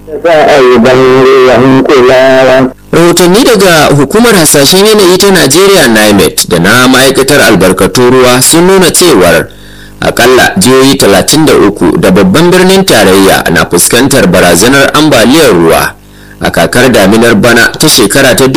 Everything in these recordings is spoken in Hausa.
rahotanni daga hukumar hasashen yanayi ta najeriya nimet da na ma'aikatar albarkatun ruwa sun nuna cewar akalla jihohi 33 da babban birnin tarayya na fuskantar barazanar ambaliyar ruwa a kakar daminar bana ta shekara ta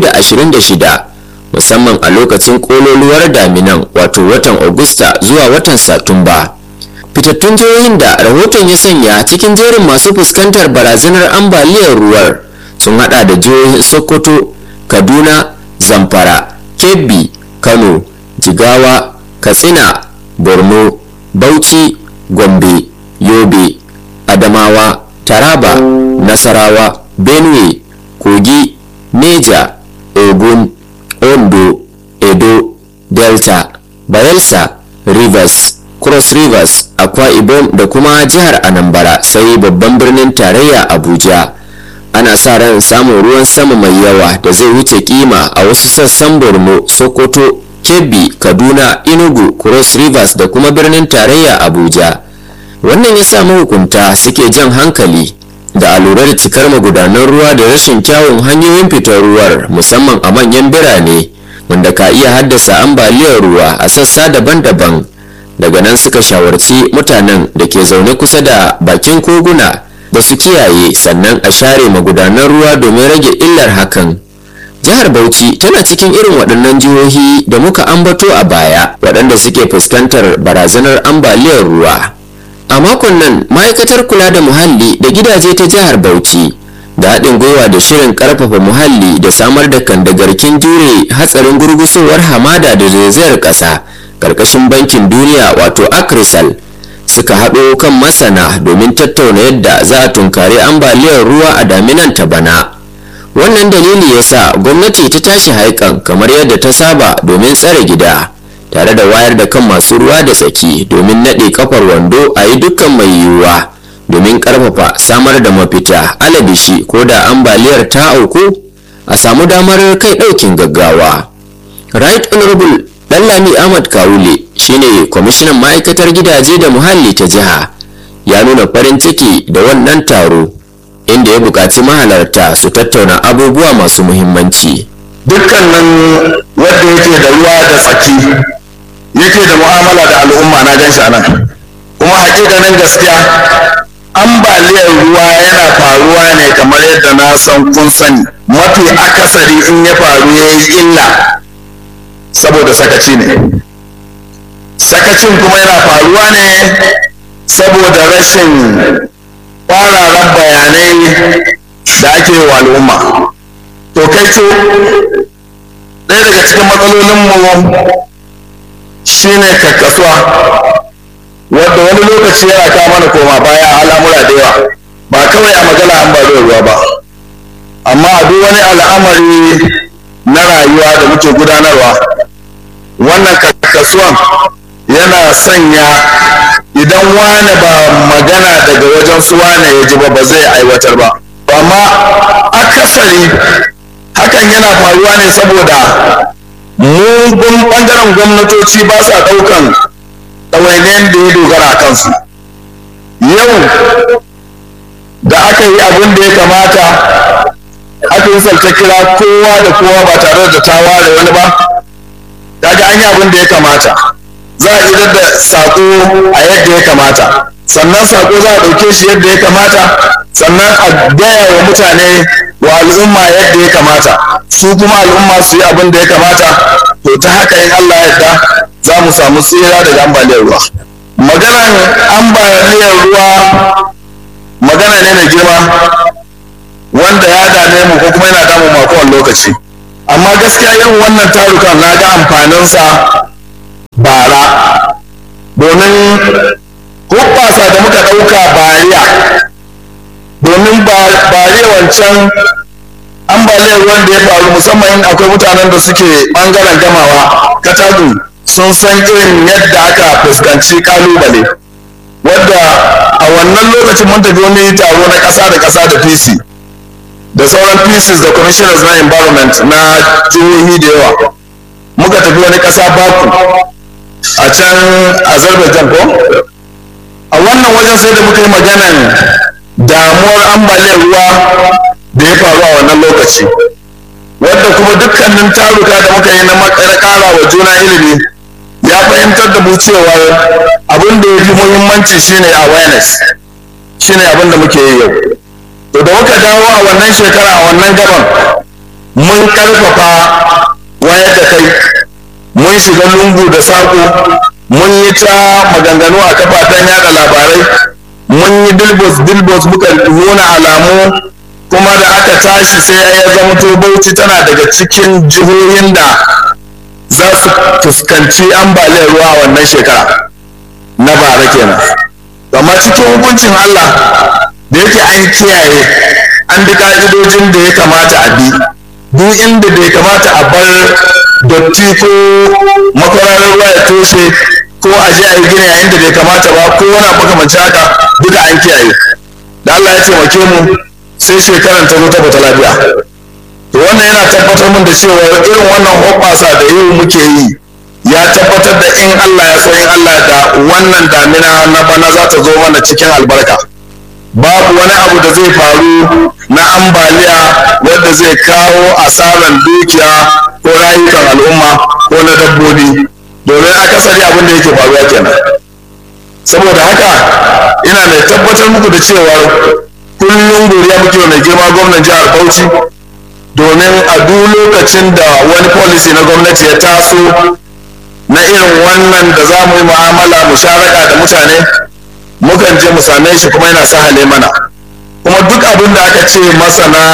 2026 musamman a lokacin kololuwar daminan wato watan Agusta zuwa watan Satumba. Fitattun jihohin da rahoton ya sanya cikin jerin masu fuskantar barazanar ambaliyar ruwar sun hada da jihohin Sokoto, Kaduna, Zamfara, Kebbi, Kano, Jigawa, Katsina, Borno, Bauchi, Gombe, Yobe, Adamawa, Taraba, Nasarawa, Benue, Kogi, Neja, Ogun, Ondo, Edo, Delta, Bayelsa, Rivers, Cross Rivers, Akwa Ibom da kuma jihar Anambra sai babban birnin tarayya Abuja. Ana sa ran samun ruwan sama mai yawa da zai wuce kima a wasu sassan Borno, Sokoto, Kebbi, Kaduna, Enugu, Cross Rivers da kuma birnin tarayya Abuja. Wannan ya sa mahukunta suke jan hankali da alurar cikar magudanan ruwa da rashin kyawun hanyoyin fitar ruwar musamman a manyan birane wanda ka iya haddasa ambaliyar ruwa a sassa daban-daban daga nan suka shawarci mutanen da ke zaune kusa da bakin koguna da su kiyaye sannan a share magudanan ruwa domin rage illar hakan jihar bauchi tana cikin irin waɗannan jihohi da muka ambato a baya waɗanda suke fuskantar barazanar ambaliyar ruwa a makon nan ma'aikatar kula da muhalli da gidaje ta jihar bauchi da haɗin gwiwa da shirin ƙarfafa muhalli da samar da kandagarkin jure hatsarin gurgusowar hamada da zaizayar ƙasa ƙarƙashin bankin duniya wato akrisal suka haɗo kan masana domin tattauna yadda za a tunkari ambaliyar ruwa a daminan ta bana wannan dalili ya sa gwamnati ta tashi haikan kamar yadda ta saba domin tsare gida tare da wayar da kan masu ruwa da tsaki domin naɗe kafar wando a yi dukkan mai yiwuwa domin ƙarfafa samar da mafita alabishi ko da ambaliyar ta auku a samu damar kai ɗaukin gaggawa right honorable Lami ahmad kawule shine kwamishinan ma'aikatar gidaje da muhalli ta jiha ya nuna farin ciki da wannan taro inda ya buƙaci mahalarta su tattauna abubuwa masu muhimmanci dukkanin wanda yake da ruwa da tsaki yake da mu'amala da al'umma na gan shi nan kuma hakikanin gaskiya ambaliyar ruwa yana faruwa ne kamar yadda na san kun sani mafi akasari in ya faru ya yi illa saboda sakaci ne sakacin kuma yana faruwa ne saboda rashin kwararan bayanai da ake yi wa al'umma to kai ce ɗaya daga cikin matsalolinmu shine kakkasuwa wadda wani lokaci yana kawo mana koma baya a al'amura da yawa ba kawai a magana an ba ruwa ba amma a duk wani al'amari na rayuwa da muke gudanarwa wannan kakkasuwan yana sanya idan wane ba magana daga wajen su wane ya ji ba ba zai aiwatar ba amma akasari hakan yana faruwa ne saboda mugun ɓangaren gwamnatoci ba sa ɗaukan ɗawainiyar da ya dogara a kansu yau da aka yi abin da ya kamata aka yi salta kira kowa da kowa ba tare da ta ware wani ba kaga an yi abin da ya kamata za a idar da saƙo a yadda ya kamata sannan saƙo za a ɗauke shi yadda ya kamata sannan a gaya wa mutane wa al'umma yadda ya kamata su kuma al'umma su yi abin da ya kamata to ta haka in Allah ya yarda za mu samu tsira daga ambaliyar ruwa maganar ambaliyar ruwa magana ne mai girma wanda ya dame mu ko kuma yana damu mu a kowane lokaci amma gaskiya irin wannan tarukan na ga amfaninsa bara domin hoɓɓasa da muka ɗauka bariya domin bariya wancan ambaliyar ruwan da ya faru musamman in akwai mutanen da suke ɓangaren gamawa katagun sun san irin yadda aka fuskanci kalubale wadda a wannan lokacin mun tafi wani taro na ƙasa da ƙasa da pc da sauran pieces da commissioners na environment na jihohi da yawa muka tafi wani ƙasa baku a can azerbaijan ko a wannan wajen sai da muka yi maganan damuwa faruwar ambaliyar ruwa da ya faru a wannan lokaci wadda kuma dukkanin taruka da muka yi na ƙara wa juna ilimi ya fahimtar da mu cewa abin da ya fi muhimmanci shine awareness shine abin da muke yi yau to da muka dawo a wannan shekara a wannan gaban mun karfafa wayar da kai mun shiga lungu da saƙo mun yi ta maganganu a kafafen yada labarai mun yi bilbos bilbos muka nuna alamu kuma da aka tashi sai ya zamto bauchi tana daga cikin jihohin da za su fuskanci ambaliyar ruwa a wannan shekara na bara kenan amma cikin hukuncin Allah da yake an kiyaye an bi ka'idojin da ya kamata a bi duk inda bai kamata a bar dotti ko makwararar ruwa ya toshe ko a je a yi gini yayin da bai kamata ba ko wani makamanci haka duka an kiyaye da Allah ya taimake mu sai shekaran ta zo ta bata lafiya to wannan yana tabbatar mun da cewa irin wannan hoɓɓasa da yau muke yi ya tabbatar da in Allah ya so in Allah da wannan damina na bana za ta zo mana cikin albarka babu wani abu da zai faru na ambaliya wanda zai kawo asaran dukiya ko rayukan al'umma ko na dabbobi domin akasari abin da yake faruwa kenan saboda haka ina mai tabbatar muku da cewa kullum godiya muke mai girma gwamnan jihar Bauchi domin a duk lokacin da wani policy na gwamnati ya taso na irin wannan da za mu yi mu'amala mu sharaka da mutane mukan je mu same shi kuma yana sahale mana kuma duk abin da aka ce masana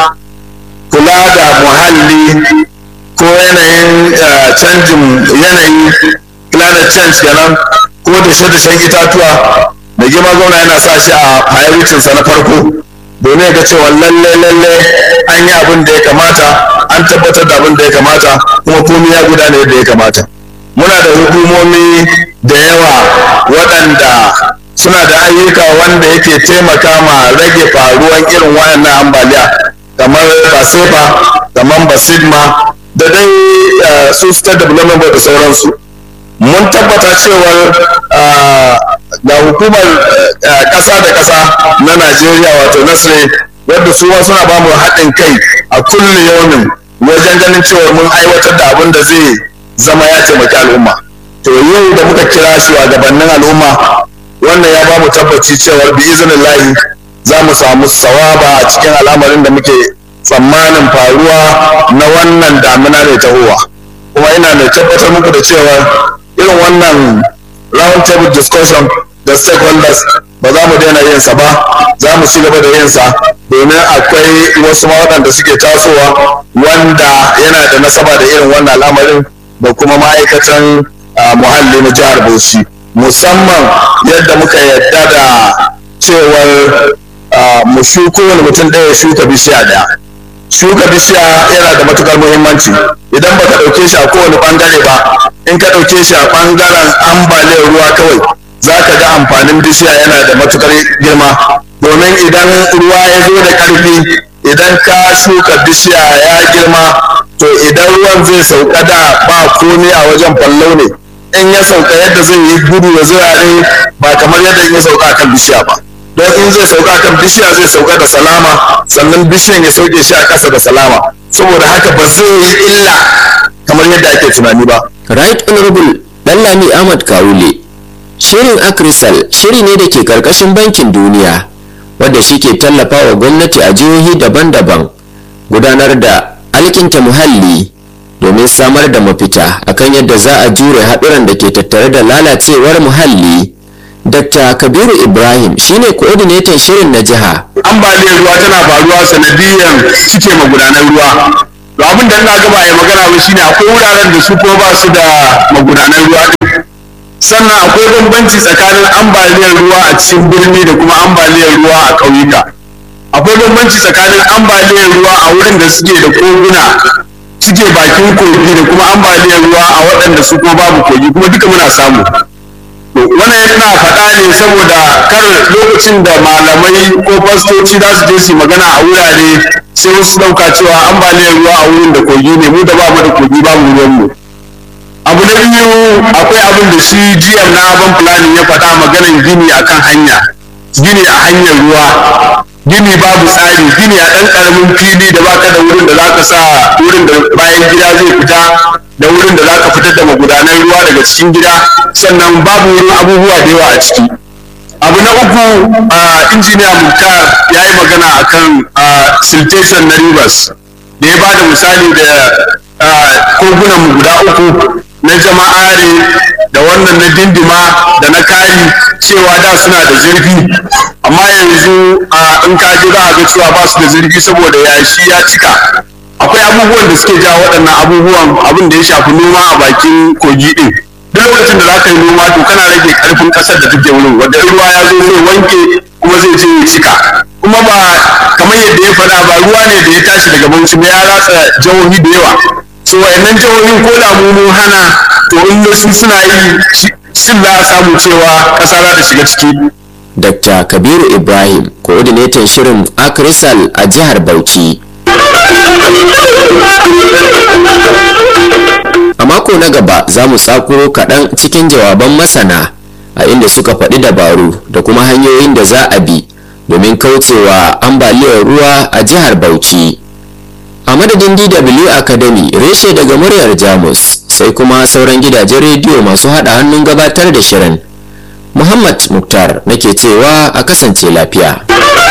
kula da muhalli ko yanayin canjin yanayi climate change kenan ko dashe-dashen itatuwa da girma gwamna yana sa shi a prioritinsa na farko domin ga cewa lalle lalle an yi abin da ya kamata an tabbatar da abin da ya kamata kuma komai ya gudana yadda ya kamata muna da hukumomi da yawa waɗanda suna da ayyuka wanda yake taimaka ma rage faruwan irin wayannan ambaliya kamar basefa kamar basidma da dai su state development board da sauransu mun tabbata cewar ga hukumar ƙasa da ƙasa na najeriya wato nasre wadda su ma suna ba mu haɗin kai a kullum yaumin wajen ganin cewa mun aiwatar da abin da zai zama ya taimaki al'umma to yau da muka kira shugabannin al'umma wannan ya ba mu tabbaci cewar bi izinin za mu samu sawaba a cikin al'amarin da muke tsammanin faruwa na wannan damina mai tahowa kuma ina mai tabbatar muku da cewa irin wannan round table discussion da stakeholders ba za mu daina yin sa ba za mu ci gaba da yin sa domin akwai wasu ma waɗanda suke tasowa wanda yana da nasaba da irin wannan al'amarin da kuma ma'aikatan muhalli na jihar Bauchi musamman yadda muka yadda da cewar mu shuko wani mutum ɗaya shuka bishiya ɗaya shuka bishiya yana da matukar muhimmanci idan baka ɗauke shi a kowane ɓangare ba in ka ɗauke shi a ɓangaren ambaliyar ruwa kawai za ka ga amfanin bishiya yana da matukar girma domin idan ruwa ya zo da ƙarfi idan ka shuka bishiya ya girma to idan ruwan zai sauka da ba komai a wajen fallau ne in ya sauka yadda zai yi gudu ya zirare ba kamar yadda in ya sauka kan bishiya ba don in zai sauka kan bishiya zai sauka da salama sannan bishiyan ya sauke shi a ƙasa da salama saboda haka ba zai yi illa kamar yadda ake tunani ba right honorable Lallami Ahmad Kawule shirin Akrisal shiri ne da ke karkashin bankin duniya wadda shi ke tallafa wa gwamnati a jihohi daban-daban gudanar da alkinta muhalli domin samar da mafita akan yadda za a jure haɗuran da ke tattare da lalacewar muhalli Dr. Kabiru Ibrahim shine coordinator shirin na jiha. ambaliyar ruwa tana faruwa sanadiyyar cike magudanan ruwa to abin da ina gaba ya magana ba shine akwai wuraren da su kuma ba su da magudanan ruwa sannan akwai bambanci tsakanin ambaliyar ruwa a cikin birni da kuma ambaliyar ruwa a ƙauyuka akwai bambanci tsakanin ambaliyar ruwa a wurin da suke da koguna suke bakin kogi da kuma ambaliyar ruwa a waɗanda su kuma babu kogi kuma duka muna samu wannan yana faɗa ne saboda kar lokacin da malamai ko fastoci za su je su magana a wurare sai wasu ɗauka cewa ambaliyar ruwa a wurin da kogi ne mu da bamu da kogi babu ruwanmu abu na biyu akwai abin da shi GM na ban planning ya faɗa maganan gini akan hanya gini a hanyar ruwa gini babu tsari gini a ɗan ƙaramin fili da baka da wurin da zaka sa wurin da bayan gida zai fita da wurin da zaka fitar da magudanan ruwa daga cikin gida sannan babu wurin abubuwa da yawa a ciki abu na uku a injiniya muktar ya yi magana akan siltation na rivers da ya bada misali da kogunan mu guda uku na jama'are da wannan na dindima da na kari cewa da suna da zurfi amma yanzu in ka ji za a ga cewa ba su da zurfi saboda yashi ya cika akwai abubuwan da suke jawo waɗannan abubuwan abin da ya shafi noma a bakin kogi ɗin duk lokacin da za ka yi noma to kana rage ƙarfin ƙasar da take wurin wanda ruwa ya zo zai wanke kuma zai je ya cika kuma ba kamar yadda ya faɗa ba ruwa ne da ya tashi daga bauchi ba ya ratsa jihohi da yawa so wayannan jihohin ko da mu mun hana to in su suna yi shin za a samu cewa ƙasa za ta shiga ciki Dr. Kabiru Ibrahim, coordinator shirin Akrisal a jihar Bauchi. A mako na gaba za mu tsakuro kaɗan cikin jawaban masana a inda suka faɗi dabaru da kuma hanyoyin da za a bi domin kaucewa ambaliyar ruwa a jihar Bauchi. A madadin DW Academy reshe daga muryar Jamus sai kuma sauran gidajen rediyo masu haɗa hannun gabatar da shirin. Muhammad Muktar nake cewa a kasance lafiya.